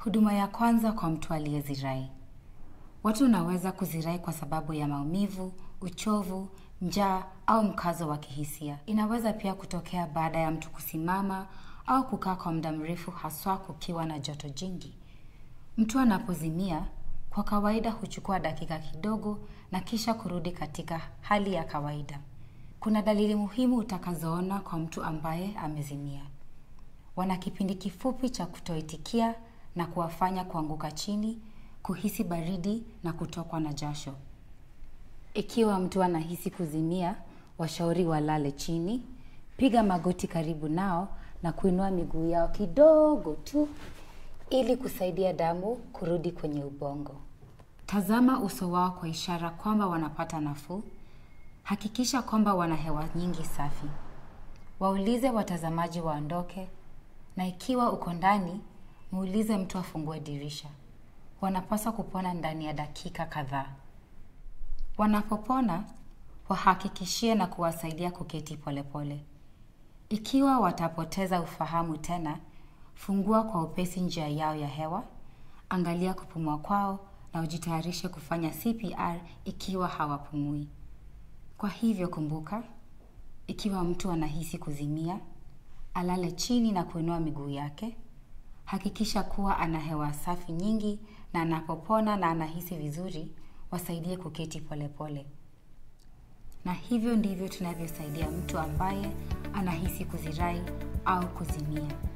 Huduma ya kwanza kwa mtu aliyezirai. Watu wanaweza kuzirai kwa sababu ya maumivu, uchovu, njaa au mkazo wa kihisia. Inaweza pia kutokea baada ya mtu kusimama au kukaa kwa muda mrefu haswa kukiwa na joto jingi. Mtu anapozimia kwa kawaida huchukua dakika kidogo na kisha kurudi katika hali ya kawaida. Kuna dalili muhimu utakazoona kwa mtu ambaye amezimia. Wana kipindi kifupi cha kutoitikia na kuwafanya kuanguka chini, kuhisi baridi na kutokwa na jasho. Ikiwa mtu anahisi kuzimia, washauri walale chini, piga magoti karibu nao na kuinua miguu yao kidogo tu ili kusaidia damu kurudi kwenye ubongo. Tazama uso wao kwa ishara kwamba wanapata nafuu. Hakikisha kwamba wana hewa nyingi safi. Waulize watazamaji waondoke na ikiwa uko ndani, muulize mtu afungue dirisha. Wanapaswa kupona ndani ya dakika kadhaa. Wanapopona, wahakikishie na kuwasaidia kuketi polepole. Ikiwa watapoteza ufahamu tena, fungua kwa upesi njia yao ya hewa, angalia kupumua kwao na ujitayarishe kufanya CPR ikiwa hawapumui. Kwa hivyo kumbuka, ikiwa mtu anahisi kuzimia, alale chini na kuinua miguu yake, hakikisha kuwa ana hewa safi nyingi na anapopona na anahisi vizuri, wasaidie kuketi polepole. Na hivyo ndivyo tunavyosaidia mtu ambaye anahisi kuzirai au kuzimia.